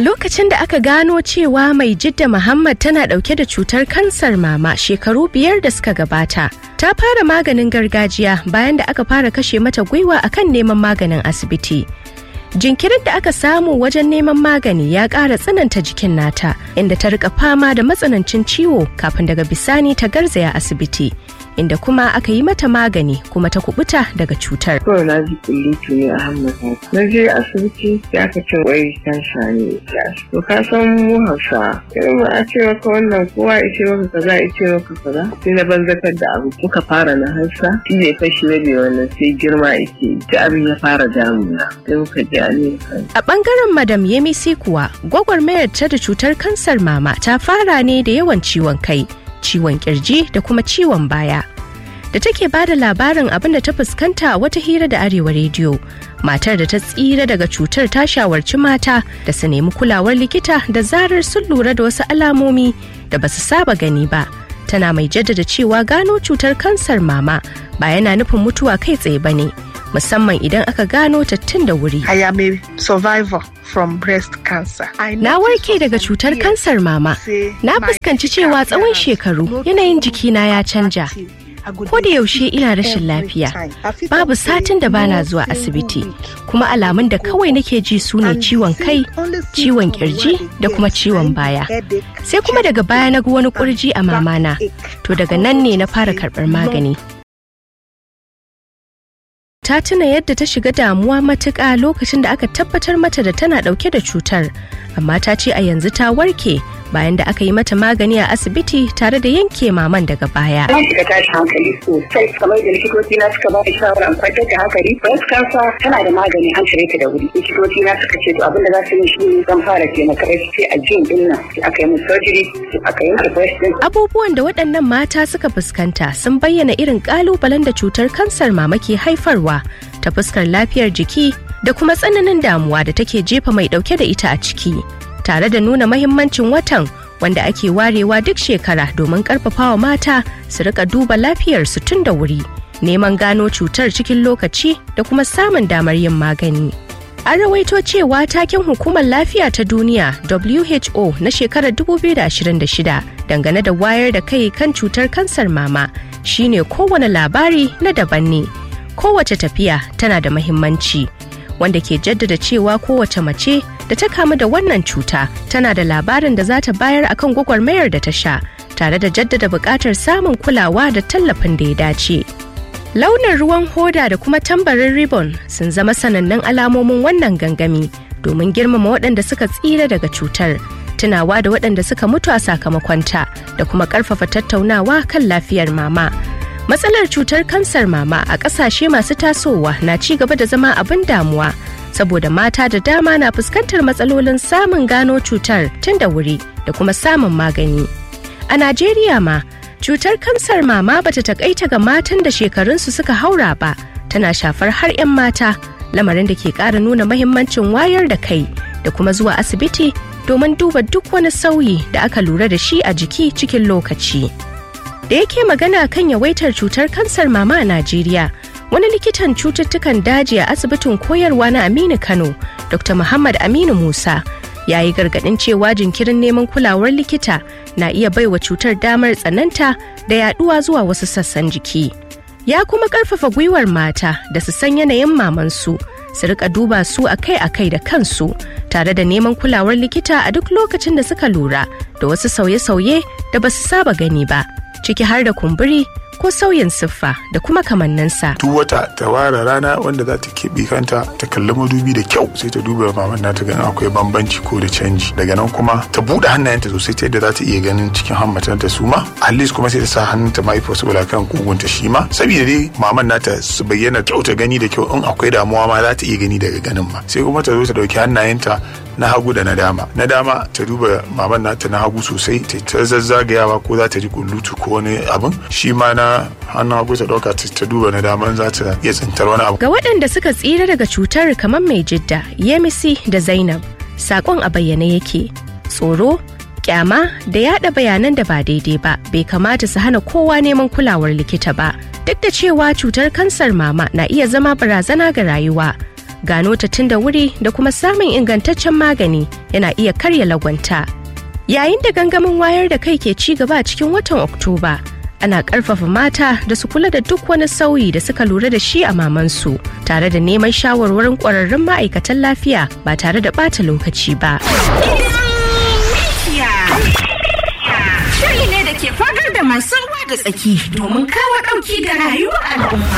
Lokacin da aka gano cewa mai jidda Muhammad tana dauke da cutar kansar mama shekaru biyar da suka gabata. Ta fara maganin gargajiya bayan da aka fara kashe mata gwiwa akan neman maganin asibiti. Jinkirin da aka samu wajen neman magani ya ƙara tsananta jikin nata, inda ta rika fama da matsanancin ciwo kafin daga bisani ta garzaya asibiti. inda kuma aka yi mata magani kuma ta kubuta daga cutar. Kawai na ji kullutu ne a hannun Na je asibiti ya aka ce wai kansa ne ya To ka san mu Hausa irin ba a ce maka wannan kowa ya ce maka kaza ya ce maka kaza. Sai na banzakar da abu muka fara na Hausa shi ne fashi na biyu wannan sai girma yake ta abin ya fara damuna. Sai muka je Amerika. A bangaren Madam Yemisi kuwa gwagwarmayar ta da cutar kansar mama ta fara ne da yawan ciwon kai. ciwon kirji da kuma ciwon baya da take ba da labarin abin da ta fuskanta a wata hira da arewa rediyo matar da ta tsira daga cutar ta shawarci mata da su nemi kulawar likita da zarar sun lura da wasu alamomi da ba su saba gani ba tana mai jaddada cewa gano cutar kansar mama ba yana nufin mutuwa kai tsaye ba ne musamman idan aka gano ta tun da wuri. I am a survivor from breast cancer. Na warke daga cutar kansar mama. Na fuskanci cewa tsawon shekaru yanayin jikina ya canja. Ko da yaushe ina rashin lafiya, babu satin da bana zuwa asibiti, kuma alamun da kawai nake ji su ne ciwon kai, ciwon kirji da kuma ciwon baya. Sai kuma daga baya na ga wani kurji a mamana, to daga nan ne na fara karɓar magani. ta tuna yadda ta shiga damuwa matuƙa lokacin da aka tabbatar mata da tana ɗauke da cutar amma ta ce a yanzu ta warke bayan da aka yi mata magani a asibiti tare da yanke maman daga baya. Na shiga tashi hankali sosai kamar da likitoci na suka ba da shawara in kwantar da hankali. Breast cancer tana da magani an cire ta da wuri. Likitoci na suka ce to abin da za su yi shi ne zan fara taimaka sai a jin din nan aka yi min surgery aka yanke breast din. Abubuwan da waɗannan mata suka fuskanta sun bayyana irin ƙalubalen da cutar kansar mama ke haifarwa ta fuskar lafiyar jiki da kuma tsananin damuwa da take jefa mai ɗauke da ita a ciki. tare da nuna mahimmancin watan wanda ake warewa duk shekara domin karfafawa mata su rika duba lafiyarsu tun da wuri neman gano cutar cikin lokaci da kuma samun damar yin magani an rawaito cewa taken hukumar lafiya ta duniya who na shekarar 2026 dangane da wayar da kai kan cutar kansar mama shine kowane labari na daban ne kowace tafiya tana da mahimmanci wanda ke jaddada cewa kowace mace da ta kamu da wannan cuta tana da labarin da za ta bayar akan gwagwarmayar da ta sha tare da jaddada buƙatar samun kulawa da tallafin da ya dace. Launin ruwan hoda da kuma tambarin ribbon sun zama sanannun alamomin wannan gangami domin girmama waɗanda suka tsira daga cutar, tunawa da waɗanda suka mutu a sakamakonta da kuma ƙarfafa tattaunawa kan lafiyar mama. Matsalar cutar kansar mama a ƙasashe masu tasowa na ci gaba da zama abin damuwa saboda mata da dama na fuskantar matsalolin samun gano cutar tun da wuri da kuma samun magani. A Najeriya ma, cutar kansar mama bata takaita ga matan da shekarunsu suka haura ba, tana shafar har 'yan mata, lamarin da ke ƙara nuna mahimmancin wayar da kai da kuma zuwa asibiti domin duba duk wani sauyi da aka lura da shi a jiki cikin lokaci. Da yake magana kan yawaitar cutar kansar mama a Najeriya, wani likitan cututtukan daji a asibitin koyarwa na Aminu Kano, Dr. Muhammad Aminu Musa, ya yi gargaɗin cewa jinkirin neman kulawar likita na iya baiwa cutar damar tsananta da yaduwa zuwa wasu sassan jiki. Ya kuma ƙarfafa gwiwar mata da su san yanayin mamansu, su rika duba su akai-akai da kansu, tare da neman kulawar likita a duk lokacin da suka lura da wasu sauye-sauye da ba su saba gani ba, ciki har da kumburi ko sauyin siffa da kuma kamanninsa. Duk wata ta ware rana wanda za ta keɓe kanta ta kalli madubi da kyau sai ta duba maman nata ganin akwai bambanci ko da canji daga nan kuma ta buɗe hannayenta sosai ta yadda za ta iya ganin cikin hammatanta su ma at kuma sai ta sa hannunta mahaifa saboda kan kugunta shi ma saboda dai maman nata su bayyana kyau ta gani da kyau in akwai damuwa ma za ta iya gani daga ganin ma sai kuma ta zo ta ɗauki hannayenta na hagu da na dama na dama ta duba maman nata na hagu sosai ta ta zazzagayawa ko za ta ji kullutu ko wani abin shi ma na hannun hagu ta dauka ta duba na dama za ta iya tsintar wani abu Ga waɗanda suka tsira daga cutar kamar mai jidda, Yemisi da Zainab, saƙon a bayyane yake. Tsoro, kyama da yada bayanan da ba daidai ba bai kamata su hana kowa neman kulawar likita ba. Duk da cewa cutar kansar mama na iya zama barazana ga rayuwa. gano ta tun da wuri da kuma samun ingantaccen magani yana iya karya lagwanta yayin da gangamin wayar da kai ke ci gaba a cikin watan oktoba ana ƙarfafa mata da su kula da duk wani sauyi da suka lura da shi a mamansu tare da neman shawarwarin ƙwararrun ma'aikatan lafiya ba tare da ɓata lokaci ba. Shiri ne da ke fagar da masu ruwa da tsaki domin kawo ɗauki ga rayuwar al'umma.